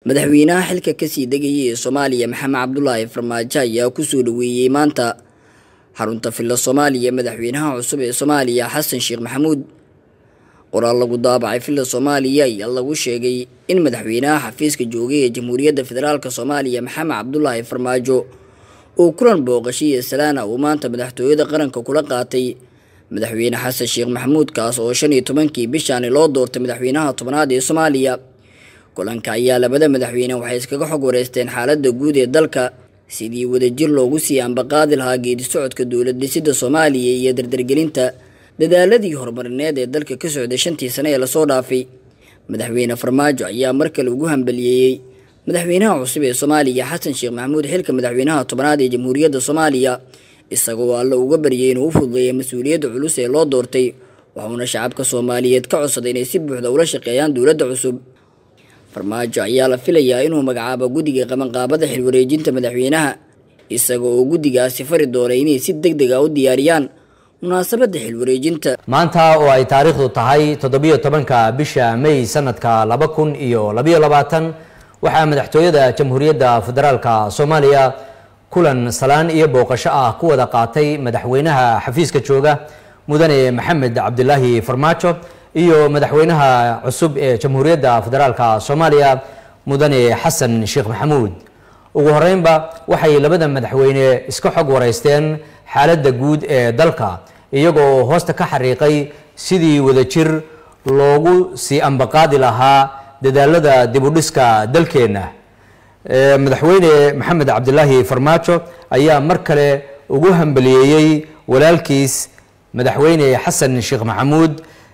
madaxweynaha xilka kasii degayay ee soomaaliya maxamed cabdulaahi farmaajo ayaa kusoo dhaweeyey maanta xarunta villa soomaaliya madaxweynaha cusub ee soomaaliya xasan sheekh maxamuud qoraal lagu daabacay villa soomaaliya ayaa lagu sheegay in madaxweynaha xafiiska joogay ee jamhuuriyadda federaalk soomaaliya maxamed cabdulaahi farmaajo uu kulan booqashay iyo salaana uu maanta madaxtooyada qaranka kula qaatay madaxweyne xasan sheekh maxamuud kaas oo shan iyo tobankii bishaani loo doortay madaxweynaha tobnaad ee soomaaliya kulanka ayaa labada madaxweyne waxay iskaga xog wareysteen xaaladda guud ee dalka sidii wadajir loogu sii ambaqaadi lahaa geedi socodka dowlad dhisidda soomaaliya iyo dardargelinta dadaaladii horumarineed ee dalka ka socday shantii sane ee lasoo dhaafay madaxweyne farmaajo ayaa mar kale ugu hambaliyeeyey madaxweynaha cusub ee soomaaliya xasan sheekh maxamuud xilka madaxweynaha tobnaad ee jamhuuriyadda soomaaliya isagoo alle uga baryay inuu u fududeeya mas-uuliyadda culus ee loo doortay waxuuna shacabka soomaaliyeed ka codsaday inay si buuxda ula shaqeeyaan dowladda cusub farmaajo ayaa la filayaa inuu magacaabo guddiga qabanqaabada xilwareejinta madaxweynaha isaga oo guddigaasi fari doonay inay si deg deg a u diyaariyaan munaasabadda xilwareejinta maanta oo ay taariikhdu tahay toddobiyo tobanka bisha may sanadka laba kun iyo labayo labaatan waxaa madaxtooyada jamhuuriyadda federaalka soomaaliya kulan salaan iyo booqasho ah ku wada qaatay madaxweynaha xafiiska jooga mudane maxamed cabdilaahi farmaajo iyo madaxweynaha cusub ee jamhuuriyadda federaalka soomaaliya mudane xasan sheekh maxamuud ugu horeynba waxay labada madaxweyne iska xog wareysteen xaaladda guud ee dalka iyagoo hoosta ka xariiqay sidii wadajir loogu sii ambaqaadi lahaa dadaalada dibudhiska dalkeenna madaxweyne maxamed cabdilaahi farmaajo ayaa mar kale ugu hambaliyeeyey walaalkiis madaxweyne xasan sheekh maxamuud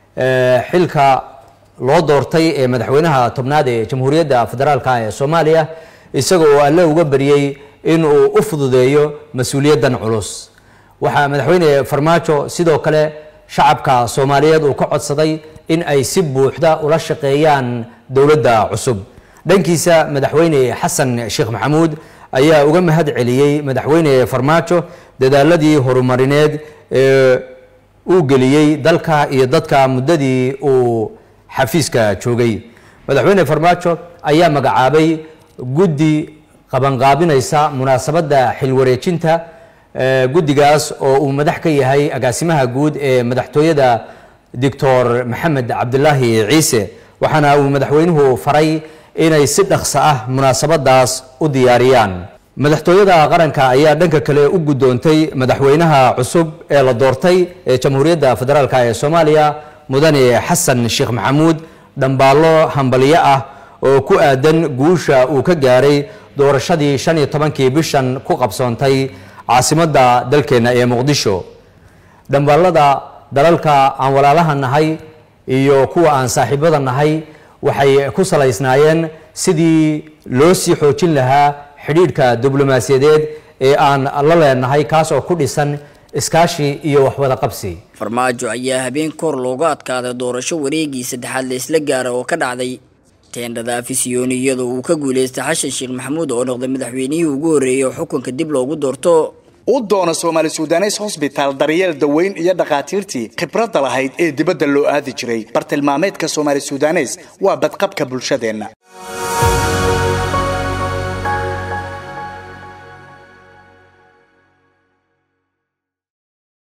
xilka loo doortay ee madaxweynaha tobnaad ee jamhuuriyadda federaalk ee soomaaliya isaga oo alle uga baryey inuu u fududeeyo mas-uuliyaddan culus waxaa madaxweyne farmaajo sidoo kale shacabka soomaaliyeed uu ka codsaday in ay si buuxda ula shaqeeyaan dowladda cusub dhankiisa madaxweyne xasan sheekh maxamuud ayaa uga mahad celiyey madaxweyne farmaajo dadaaladii horumarineed ee uu geliyey dalka iyo dadka muddadii uu xafiiska joogay madaxweyne farmaajo ayaa magacaabay guddi qabanqaabinaysa munaasabadda xilwareejinta guddigaas oo uu madax ka yahay agaasimaha guud ee madaxtooyada doctor maxamed cabdilaahi ciise waxaana uu madaxweynuhu faray inay si dhaqso ah munaasabadaas u diyaariyaan madaxtooyada qaranka ayaa dhanka kale u guddoontay madaxweynaha cusub ee la doortay ee jamhuuriyadda federaalk ee soomaaliya mudane xasan sheekh maxamuud dhambaallo hambalyo ah oo ku aadan guusha uu ka gaaray doorashadii shan iyo tobankii bishan ku qabsoontay caasimadda dalkeenna ee muqdisho dhambaalada dalalka aan walaalaha nahay iyo kuwa aan saaxiibada nahay waxay ku salaysnaayeen sidii loo sii xoojin lahaa xidhiidhka diblomaasiyadeed ee aan la leenahay kaas oo ku dhisan iskaashi iyo waxwada qabsi farmaajo ayaa habeen kor looga adkaaday doorasho wareegii saddexaad la isla gaara oo ka dhacday teendhada afisyooni iyadoo uu ka guuleystay xashan sheekh maxamuud oo noqday madaxweynihii ugu horreeyay oo xukunka dib loogu doorto u doono soomaali sudanes hosbitaal daryeel daweyn iyo dhakhaatiirtii khibradda lahayd ee dibadda loo aadi jiray bartilmaameedka soomaali sudanes waa badqabka bulshadeenna